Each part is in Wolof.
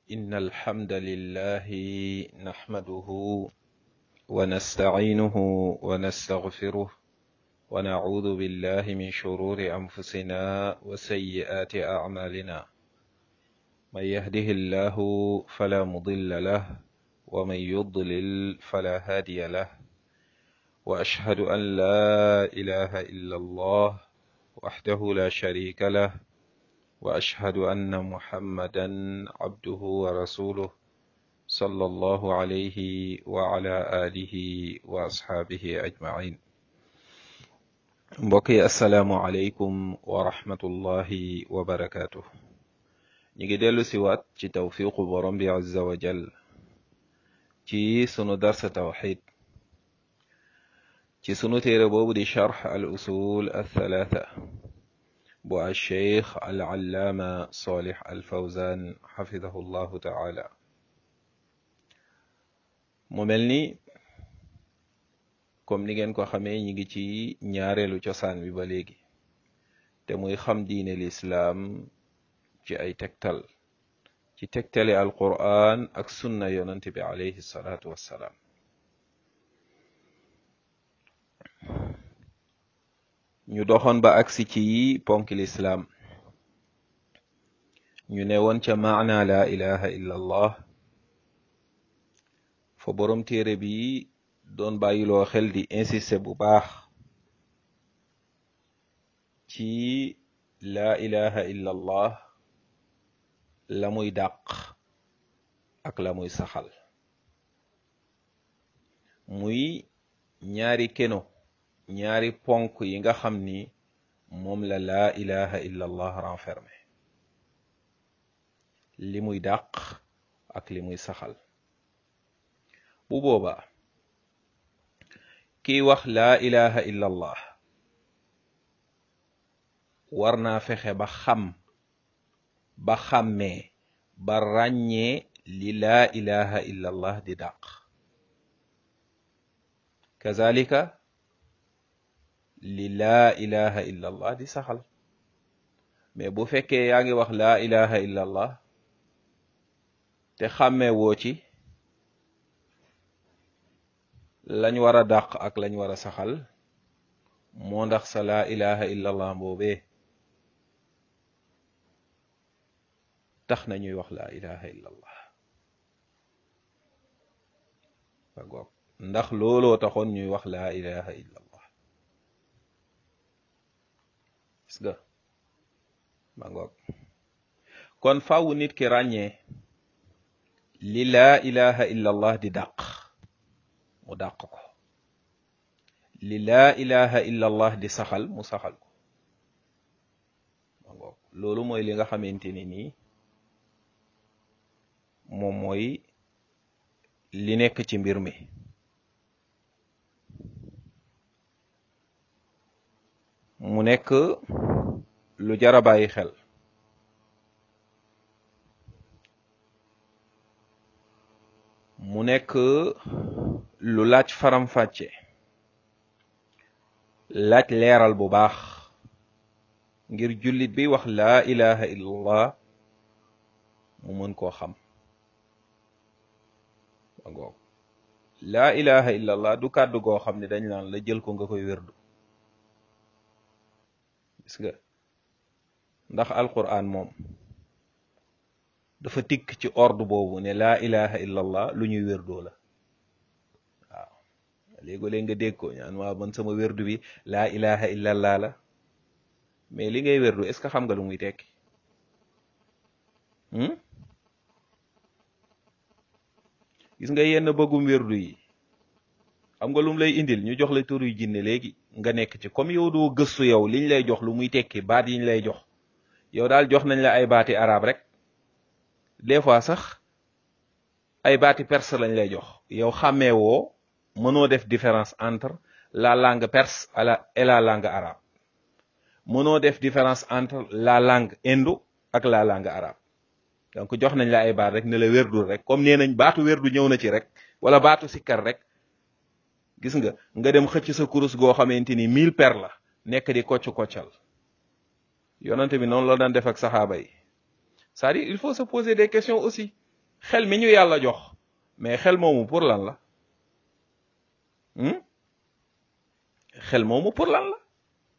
إن الحمد لله نحمده ونستعينه ونستغفره ونعوذ بالله من شرور أنفسنا وسيئات أعمالنا من يهده الله فلا مضل له ومن يضلل فلا هادي له وأشهد أن لا إله إلا الله وحده لا شريك له وأشهد أن محمدا عبده ورسوله صلى الله عليه وعلى آله وأصحابه أجمعين mbokk yi asalaamualeykum wa rahmatullahi wa barakaatu. ñu ngi dellu si waat ci tawfiqu borom bi azza wa jal ci sunu darsa tawxid ci sunu téere boobu di charx al usul althalatha bu alcheikh al allaama solix al fawzan xafidahu llahu taala mu mel ni comme ni ngeen ko xamee ñi ngi ci ñaareelu cosaan bi ba léegi te muy xam diine lislaam ci ay tegtal ci tegtale alquran ak sunna yonent bi alayhi salaatu wassalaam ñu doxoon ba agsi ci ponk lislaam ñu ne woon ca maana la ilaha illa allah fa boroom téere bi doon bàyyiloo xel di insister bu baax ci laa ilaha illa allah la muy dàq ak la muy saxal muy ñaari keno ñaari ponk yi nga xam ni moom la laa ilaha illa allah renfermé li muy dàq ak li muy saxal bu boobaa kiy wax laa ilaha illa allah war naa fexe ba xam ba xàmmee ba ràññee li laa ilaha illa allah di dàq kazalika li laa ilaha illa allah di saxal mais bu fekkee yaa ngi wax laa ilaha illa allah te xàmmee woo ci lañ war a dàq ak lañ war a saxal moo ndax sa laa ilaha illa allah boobee tax na ñuy wax laa ilaha illa allah ba goog ndax looloo taxoon ñuy wax laa ilaha illa allah gis nga ba ngoog kon faaw nit ki ràññee li laa ilaha illa allah di dàq mu dàq ko li laa ilaha illa allah di saxal mu saxal ko ma ngoog loolu mooy li nga xamante ni nii moom mooy li nekk ci mbir mi mu nekk lu jara bàyyi xel mu nekk lu laaj faram-fàcce laaj leeral bu baax ngir jullit bi wax laa ilaha illallah mu mën koo xam ba ngoog laa ilaha illallah du kàddu goo xam ne dañ naan la jël ko nga koy wérdu gis nga ndax alquran moom dafa tikk ci ordre boobu ne laa ilaha illallah lu ñuy wérdoo la waaw léegoo-léeg nga dégg ko ñaan waa man sama wérdu bi laa ilaha illallah la mais li ngay wérdu est-ce que xam nga lu muy tekki gis nga yenn bëggum wérdu yi xam nga lu mu lay indil ñu jox la tur yu jinne léegi nga nekk ci comme yow doo gëstu yow liñ lay jox lu muy tekki baat yiñ lay jox yow daal jox nañ la ay baati arab rek des fois sax ay baati perse lañ lay jox yow xàmmee woo mënoo def différence entre la langue perse et la langue arabe mënoo def différence entre la langue indo ak la langue arabe donc jox nañ la ay baat rek ne la wérdul rek comme nee nañ baatu wérdu ñëw na ci rek wala baatu sikkar rek gis nga nga dem xëcc sa kurus goo xamante ni mille per la nekk di kocc koccal yonante bi noonu la daan def ak saxaaba yi c'est-à-dire il faut se poser des questions aussi xel mi ñu yàlla jox mais xel moomu pour lan la xel moomu pour lan la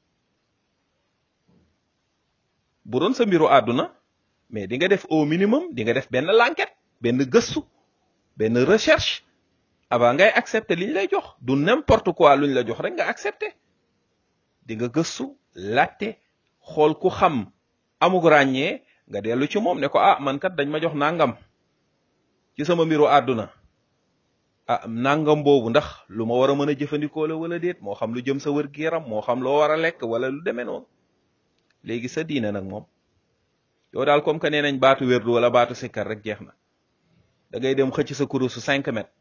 bu doon sa mbiru àdduna mais di nga def au minimum di nga def benn l'enquête benn gëstu benn recherche avant ngay accepter liñ lay jox du n'importe quoi luñ la jox rek nga accepter di nga gëstu laajte xool ku xam amug ràññee nga dellu ci moom ne ko ah man kat dañ ma jox nangam ci sama mbiru àdduna ah nangam boobu ndax lu ma war a mën a jëfandikoo la wala déet moo xam lu jëm sa wër gi yaram moo xam loo war a lekk wala lu demee noonu léegi sa diine nag moom yow daal comme que nee nañ baatu wérdu wala baatu sikkar rek jeex na da ngay dem xëcc sa kurusu cinq mètres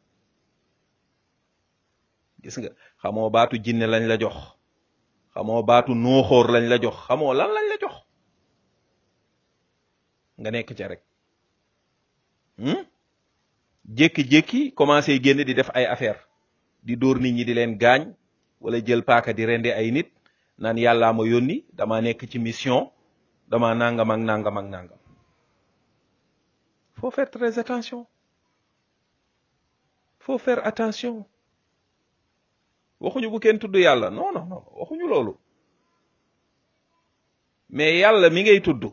gis nga xamoo baatu jinne lañ la jox xamoo baatu nooxóor lañ la jox xamoo lan lañ la jox nga nekk ca rek jékki-jékki commencé génn di def ay affaire di dóor nit ñi di leen gaañ wala jël paaka di rendi ay nit naan yàllaa ma yónni dama nekk ci mission dama nangam ak nangam ak nangam faut faire très attention faut faire attention waxuñu bu kenn tudd yàlla non non non waxuñu loolu mais yàlla mi ngay tudd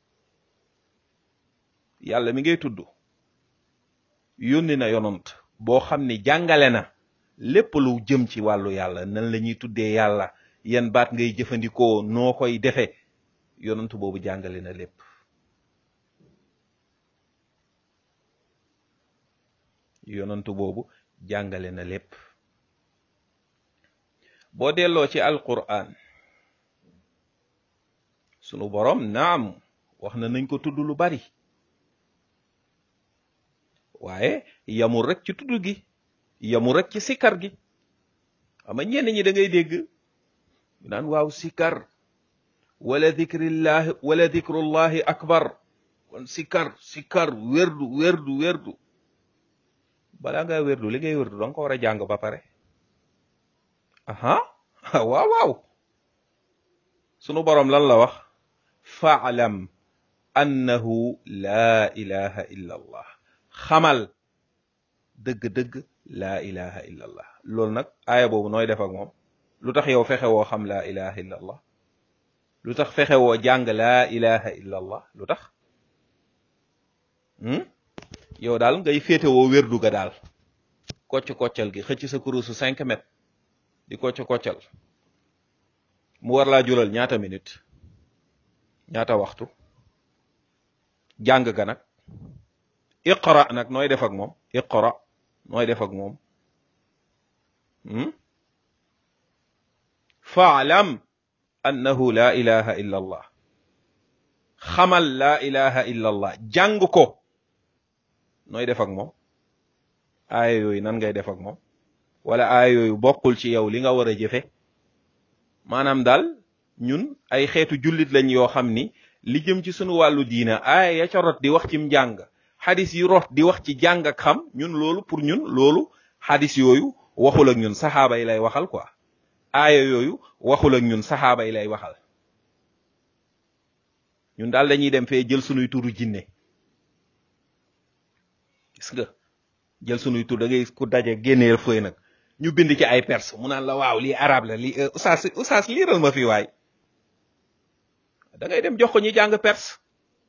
yàlla mi ngay tudd yónni na yonant boo xam ni jàngale na lépp lu jëm ci wàllu yàlla nan la ñuy tuddee yàlla yan baat ngay jëfandikoo noo koy defe yonant boobu jàngale na lépp yonant boobu jàngale na lépp boo delloo ci alquran sunu borom naam wax na nañ ko tudd lu bari waaye yamul rek ci tudd gi yamul rek ci sikkar gi ama ñenn ñi da ngay dégg ñu naan waaw sikkar wala dikrillahi wala dikrullahi akbar kon sikkar sikkar werdu werdu werdu balaa nga werdu li ngay werdu danga ko war a jàng ba pare aha waaw waaw sunu boroom lan la wax faalam annahu laa ilaha illa allah xamal dëgg-dëgg laa ilaha illa allah loolu nag aaya boobu nooy def ak moom lu tax yow fexe woo xam laa ilaha illa allah lu tax fexe woo jàng laa ilaha illa allah lu tax yow daal ngay féete woo wérdu ga daal kocc koccal gi xëcc sa kurusu cinq mètres di kocc koccal mu war laa jural ñaata minute ñaata waxtu jàng ga nag iqra nag nooy def ak moom iqra nooy def ak moom faalam annahu la ilaha illa allah xamal la ilaha illa allah jàng ko nooy def ak moom aaya yooyu nan ngay def ak moom wala aaya yooyu bokkul ci yow li nga war a jëfe maanaam daal ñun ay xeetu jullit lañ yoo xam ni li jëm ci sunu wàllu diina aaya ya ca rot di wax ci njàng xadis yi rot di wax ci jàng ak xam ñun loolu pour ñun loolu xadis yooyu waxul ak ñun saxaaba yi lay waxal quoi aaya yooyu waxul ak ñun saxaaba yi lay waxal ñun daal dañuy dem fee jël sunuy turu jinne gis nga jël sunuy tur da ngay ku daje génneel fëy nag ñu bind ci ay perse mu naan la waaw lii arab la lii oustaz oustaz liiral ma fi waay da ngay dem jox ko ñi jàng perse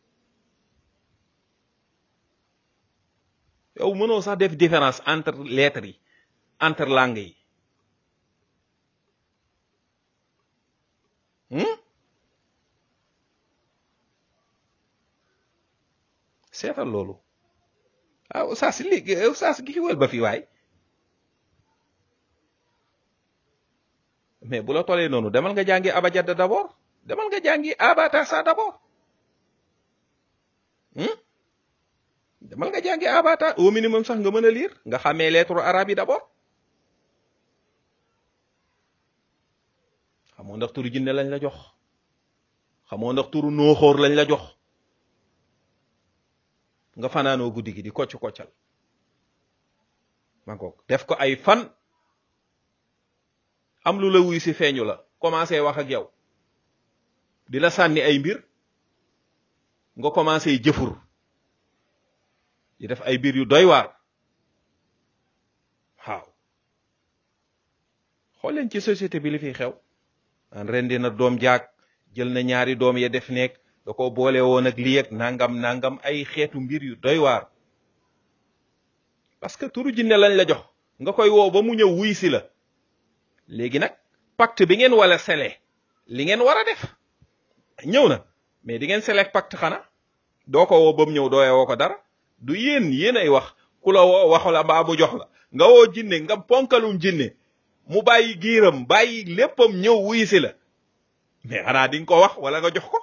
yow mënoo sax def différence entre lettres yi entre langues yi seetal loolu ah oustaz li oustaz gi wël ba fi waay mais bu la tolee noonu demal nga jàngi abajada d'abord demal nga jàngi abatasa d'abord demal nga jàngi abata au minimum sax nga mën a lire nga xamee lettre arabe yi d'abord xamoo ndax turu jinne lañ la jox xamoo ndax turu nooxóor lañ la jox nga fanaanoo guddi gi di kocc koccal ma ngoog def ko ay fan am lu la wuy si feeñu la commencé wax ak yow di la sànni ay mbir nga commencé jëfur di def ay biir yu doy waar waaw xool leen ci société bi li fi xew an rendi na doom jaag jël na ñaari doom ya def nekk da ko boole woon ak lii ak nangam nangam ay xeetu mbir yu doy waar parce que turu jinne lañ la jox nga koy woo ba mu ñëw wuy si la léegi nag pacte bi ngeen wala sele li ngeen war a def ñëw na mais di ngeen selek pacte xana doo ko woo ba mu ñëw dooye woo ko dara du yéen yéen ay wax ku la woo waxu la mbaa mu jox la nga woo jinne nga ponkalum jinne mu bàyyi giiram bàyyi léppam ñëw wuy si la mais xanaa di nga ko wax wala nga jox ko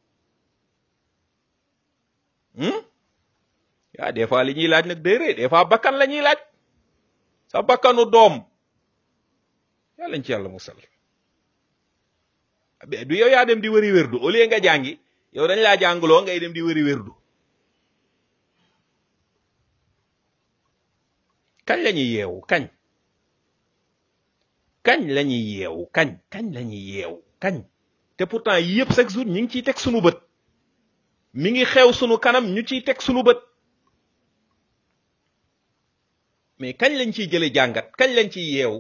yaa des fois li ñuy laaj nag day rëy des fois bakkan la ñuy laaj sa bakkanu doom yàllañ ci yàlla musal du yow yaa dem di wëri wérdu au lieu nga jàngi yow dañ laa jàngloo ngay dem di wëri wérdu kañ la ñuy yeewu kañ kañ la ñuy yeewu kañ kañ la ñuy yeewu kañ te pourtant yi yëpp chaque jour ñu ngi ciy teg sunu bët mi ngi xew sunu kanam ñu ciy teg sunu bët mais kañ lañ ciy jële jàngat kañ lañ ciy yeewu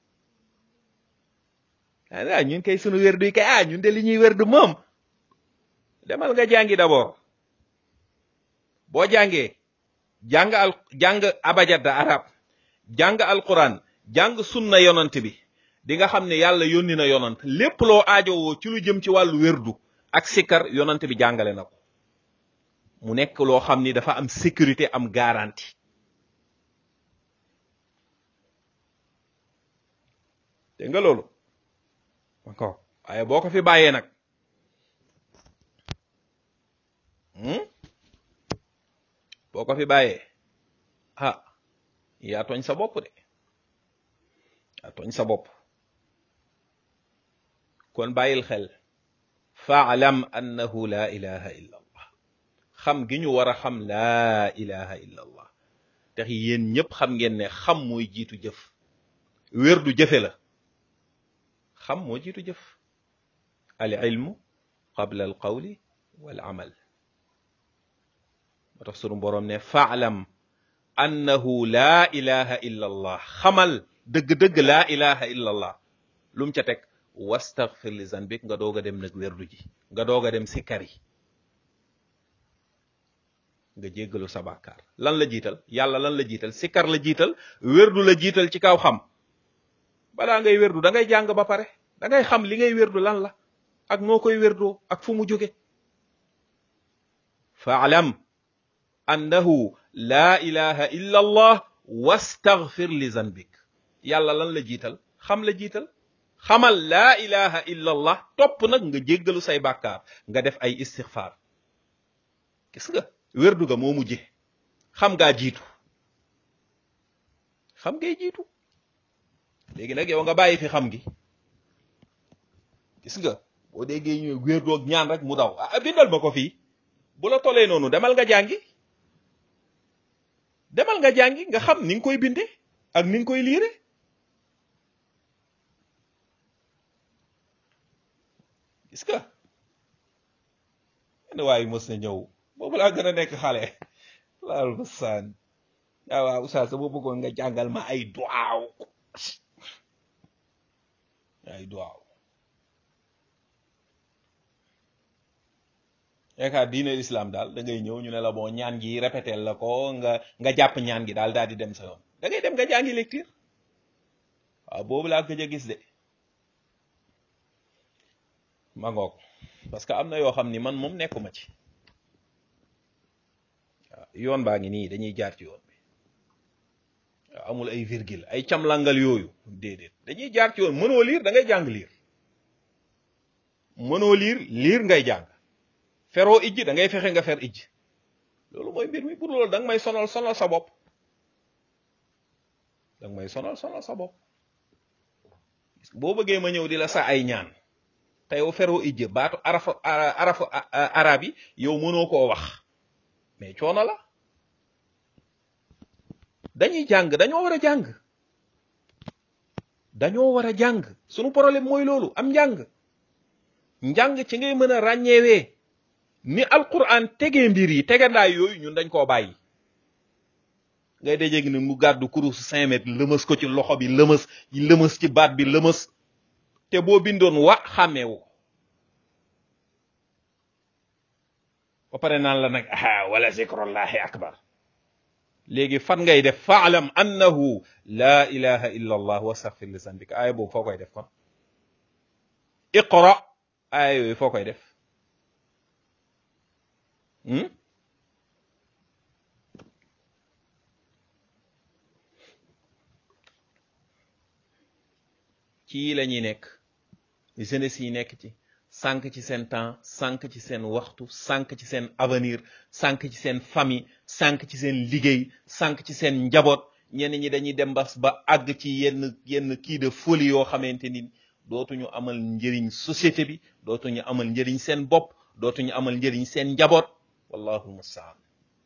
ah ñun kay sunu wérdu yi kay ah ñun de li ñuy wérdu moom demal nga jàngi d'abord boo jàngee jàng al jàng abajada arab jàng alquran jàng sunna yonant bi di nga xam ne yàlla yónni na yonant lépp loo aajowoo ci lu jëm ci wàllu wérdu ak sikkar yonant bi jàngale na ko mu nekk loo xam ni dafa am sécurité am garantie dégg nga loolu d'accord waaye boo ko fi bàyyee nag boo ko fi bàyyee ah yaa tooñ sa bopp de yaa tooñ sa bopp kon bàyyil xel faalam annahu la ilaha illa allah xam gi ñu war a xam laa ilaha illa allah tax yéen ñëpp xam ngeen ne xam mooy jiitu jëf wér du jëfe la xam moo jiitu jëf al ilmu qabla al qawli wal amal moo tax sunu boroom ne faalam annahu laa ilaha illa allah xamal dëgg-dëgg laa ilaha illa allah lu mu ca teg wastaghfir li zanbik nga doog a dem nag wérdu ji nga doog a dem sikkar yi nga jéggalu sa bàkkaar lan la jiital yàlla lan la jiital sikkar la jiital wérdu la jiital ci kaw xam balaa ngay wérdu da ngay jàng ba pare da ngay xam li ngay wérdu lan la ak noo koy wérdoo ak fu mu jóge faalam annahu laa ilaha illa allah wastaghfir li zanbik yàlla lan la jiital xam la jiital xamal laa ilaha illa allah topp nag nga jéggalu say bàkkaar nga def ay istixfaar gis nga wérdu ga moo mujje xam ngaa jiitu xam ngay jiitu léegi nag yow nga bàyyi fi xam gi gis nga boo déggee ñu wérdoog ñaan rek mu daw ah bindal ma ko fii bu la tolee noonu demal nga jàngi demal nga jàngi nga xam ni nga koy binde ak ni nga koy liire gis nga yenn waaye mës na ñëw boobu laa gën a nekk xale laal ba saan waaw waaw oustaz sama bëggoon nga jàngal ma ay duwaaw ay duwaaw yaakaar diine islam daal da ngay ñëw ñu ne la bon ñaan gi répété la ko nga nga jàpp ñaan gi daal daal di dem sa yoon da ngay dem nga jàngi lecture waaw boobu laa gëj a gis de ma ngoog parce que am na yoo xam ni man moom nekkuma ci waaw yoon baa ngi nii dañuy jaar ci yoon bi waaw amul ay virgule ay camlangal yooyu déedéet dañuy jaar ci yoon mënoo liir da ngay jàng liir mënoo liir liir ngay jàng feroo ijj da ngay fexe nga fer ijj loolu mooy mbir mi pour loolu da nga may sonal sonal sa bopp da nga may sonal sonal sa bopp boo bëggee ma ñëw di la sa ay ñaan te yow feroo ijj baatu arafa arafa arab yi yow mënoo koo wax mais coono la dañuy jàng dañoo war a jàng dañoo war a jàng sunu problème mooy loolu am njàng njàng ci ngay mën a ràññeewee ni alquran tegee mbir yi tegandaay yooyu ñun dañ koo bàyyi ngay dajeeg ni mu gàddu kurus cinq mètres lëmës ko ci loxo bi lëmës lëmës ci baat bi lëmës te boo bindoon wa xàmmeewu ko ba pare naan la nag ah wala zikrullahi akbar léegi fan ngay def faalam annahu la ilaha illa allah wastaghfir li zanbika aaya boobu foo koy def kon iqra aaya yooyu foo koy def ci la ñuy nekk jeunesse yi nekk ci sànq ci seen temps sànq ci seen waxtu sànq ci seen avenir sànq ci seen famille sànq ci seen liggéey sànq ci seen njaboot ñenn ñi dañuy dem bas ba àgg ci yenn yenn kii de folie yoo xamante ni dootuñu amal njëriñ société bi dootuñu amal njëriñ seen bopp dootuñu amal njëriñ seen njaboot wallahu mustaan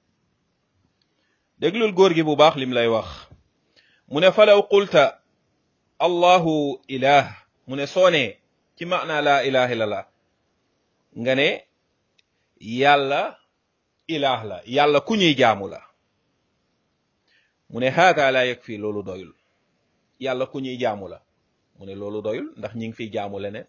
déglul góor gi bu baax lim lay wax mu ne falaw qulta allahu ilah mu ne soo nee ci maana laa ilaha illallah nga ne yàlla ilah la yàlla ku ñuy jaamu la mu ne haada la yakfi loolu doyul yàlla ku ñuy jaamu la mu ne loolu doyul ndax ñi ngi fiy jaamu leneen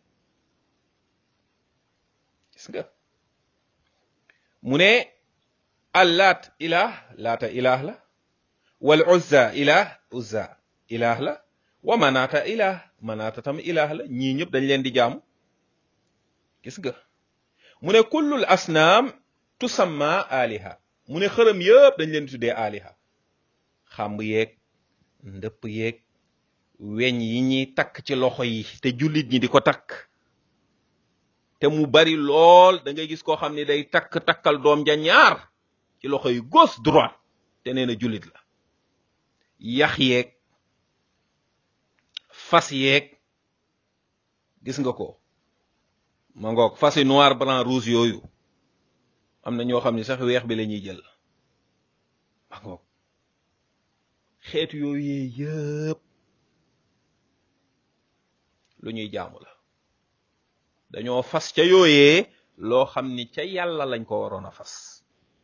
gis nga mu ne allaat ilah laata ilah la wal uzza ilah uzza ilah la wa manaata ilah manaata tam ilah la ñii ñëpp dañ leen di jaamu gis nga mu ne kullul asnaam tusamma aliha mu ne xërëm yëpp dañ leen di tuddee aliha xàmb yeeg ndëpp yeeg weñ yi ñuy takk ci loxo yi te jullit ñi di ko takk te mu bari lool da ngay gis koo xam ne day takk takkal doom ja ñaar ci loxo yi gauche droite te nee na jullit la yax yeeg fas yeeg gis nga ko ma ngoog fas yi noir blanc rouge yooyu am na ñoo xam ne sax weex bi la ñuy jël ma ngoog xeetu yooyu yëpp lu ñuy jaamu la dañoo fas ca yooyee loo xam ni ca yàlla lañ ko waroon a fas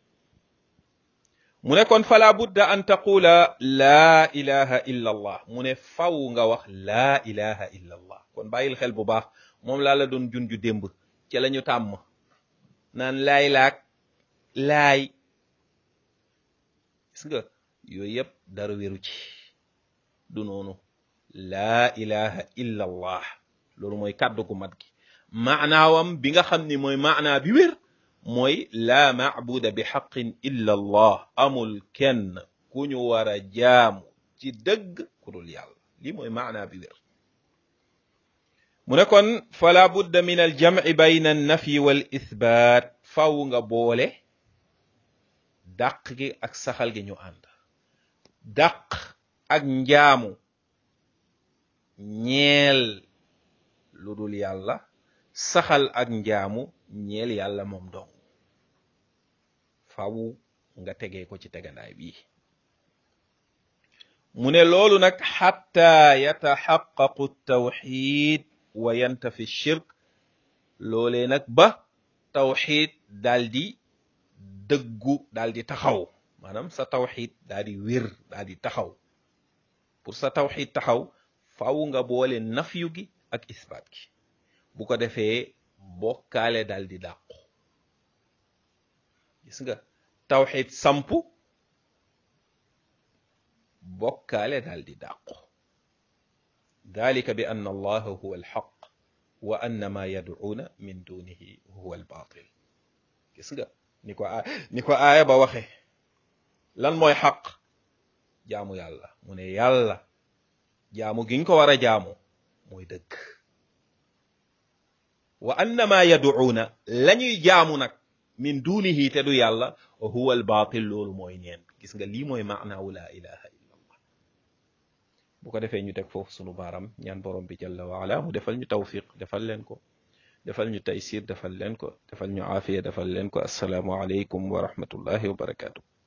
mu ne kon fala budda an taqula laa ilaha illa allah mu ne faw nga wax laa ilaha illa allah kon bàyyil xel bu baax moom laa la doon junju démb ci la ñu tàmm naan laay laak laay gis nga yooyu yëpp dara wéru ci du noonu laa ilaha illa allah loolu mooy kàddu gu mat gi maanaawam bi nga xam ni mooy maanaa bi wér mooy laa maabuda bi xaqin illa allah amul kenn ku ñu war a jaamu ci dëgg ku dul yàlla lii mooy maanaa bi wér mu ne kon fala budda min aljamci bayna annafyi wal ithbaat faw nga boole dàq gi ak saxal gi ñu ànd dàq ak njaamu ñeel lu dul yàlla saxal ak njaamu ñeel yàlla moom dong faw nga tegee ko ci tegandaay bi mu ne loolu nag xatta yataxaqaqu tawxid wa yantafi shirk loolee nag ba tawxid daal di dëggu daal di taxaw maanaam sa tawxid daal di wér daal di taxaw pour sa tawxid taxaw faw nga boole nafyu gi ak isbaat gi bu ko defee bokkaale daal di dàqu gis nga tawxid sampu bokkaale daal di dàqu dalika bi anna allaha huwa alxaq wa anna ma yad'uuna min dunihi huwa albatil gis nga ni ko a ni ko aaya ba waxe lan mooy xaq jaamu yàlla mu ne yàlla jaamu giñ ko war a jaamu mooy dëgg wa annama yaduuna la ñuy jaamu nag min dunihi te du yàlla huwa al batil loolu mooy neen gis nga lii mooy maanaawu laa ilaha illa allah bu ko defee ñu teg foofu sunu baaram ñaan borom bi jalla wa ala mu defal ñu tawfiq defal leen ko defal ñu taysir defal leen ko defal ñu aafiya defal leen ko assalaamu aleykum wa rahmatullahi wa barakatuh